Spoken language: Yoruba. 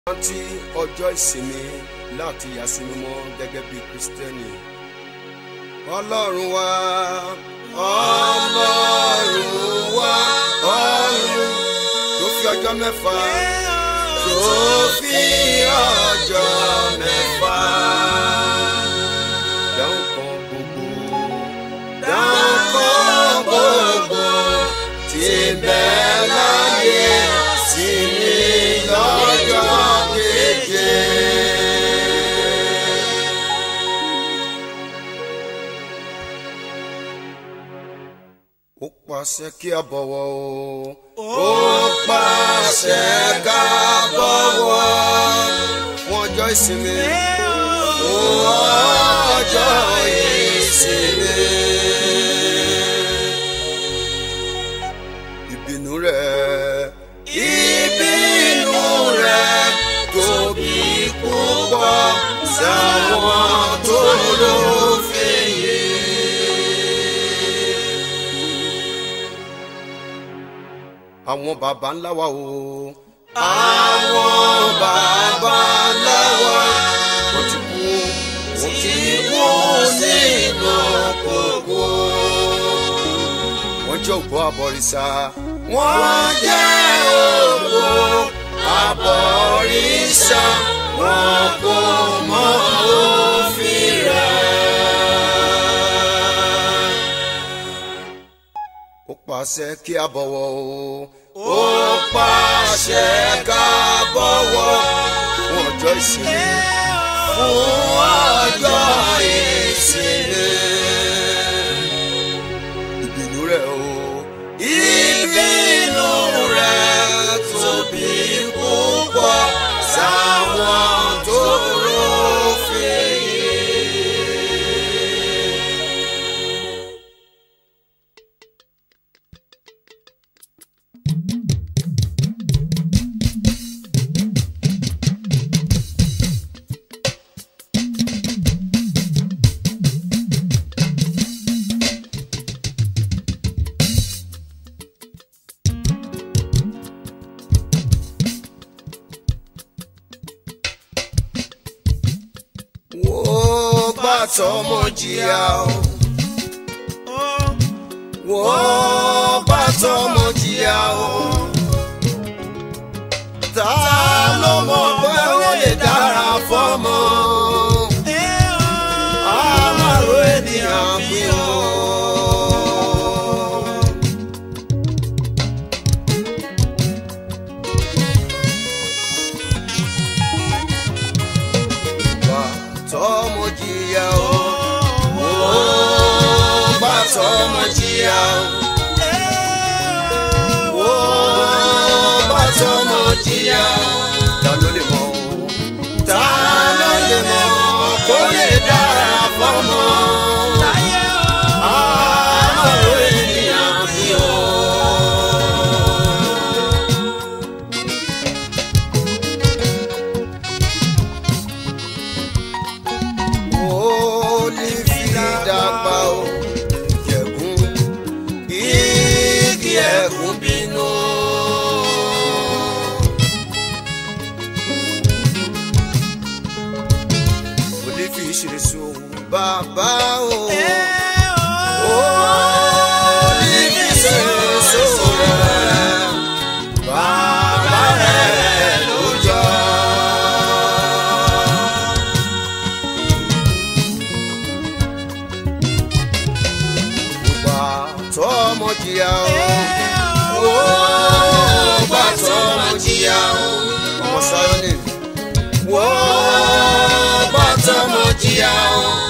rántí ọjọ́ ìsinmi láti yàsímímọ́ gẹ́gẹ́ bí kristẹni. ọlọ́run wa ọlọ́run wa ọ̀run tó fi ọjọ́ mẹ́fà tó fi ọjọ́ mẹ́fà dáhùn kan gbogbo dáhùn kan gbogbo tí bẹ́ẹ̀ láyé sí mi lọ́jọ́ keje. ó pàṣẹ kí a bọ̀wọ̀ o. ó pàṣẹ ká bọ̀wọ̀ fún ọjọ́ ìsinmi. fún ọjọ́ ìsinmi. ìbínú rẹ̀. ìbínú rẹ̀ tóbi púpọ̀ sáwọn tó lófin yìí. àwọn baba ńlá wa o. àwọn baba ńlá wa wọ́n ti kú wọ́n ti kú sínú kókó. wọ́n jẹ́ ògbó abọ̀rìṣà. wọ́n jẹ́ ògbó abọ̀rìṣà. wọn kò mọ òfin rẹ̀ ó pàṣẹ kí a bọ̀wọ̀ o. ó pàṣẹ ká bọ̀wọ̀ fún ọjọ́ ìsinmi. fún ọjọ́ ìsinmi. ìbínú rẹ̀ o. ìbínú rẹ̀ tóbi púpọ̀ sáwọn tó rófin yìí. wo bá tọmọ jìyà o wo bá tọmọ jìyà o ta ló mọ̀ pé ó lè dára fọ́mọ àmàrò ènìyàn bí o. Wà tọmọ jìyà o wo bá tọmọ jìyà o wo bá tọmọ jìyà ta ló lè mọ̀ o ta ló lè mọ̀ kó lè dára fọ́mọ. Àmàrò ènìyàn bí o. ó ní fi dàgbà ó jẹ̀gún igi ẹ̀gún bínú. ó ní fi ṣèṣò bàbá o. ó ní fi ṣèṣò rẹ̀ bàbá rẹ̀ ló jọ. gbà tọmọ jìyà o. Wó gbà tọmọ jìyà o. Ọmọ Sáyọ́nì. Wó gbà tọmọ jìyà o.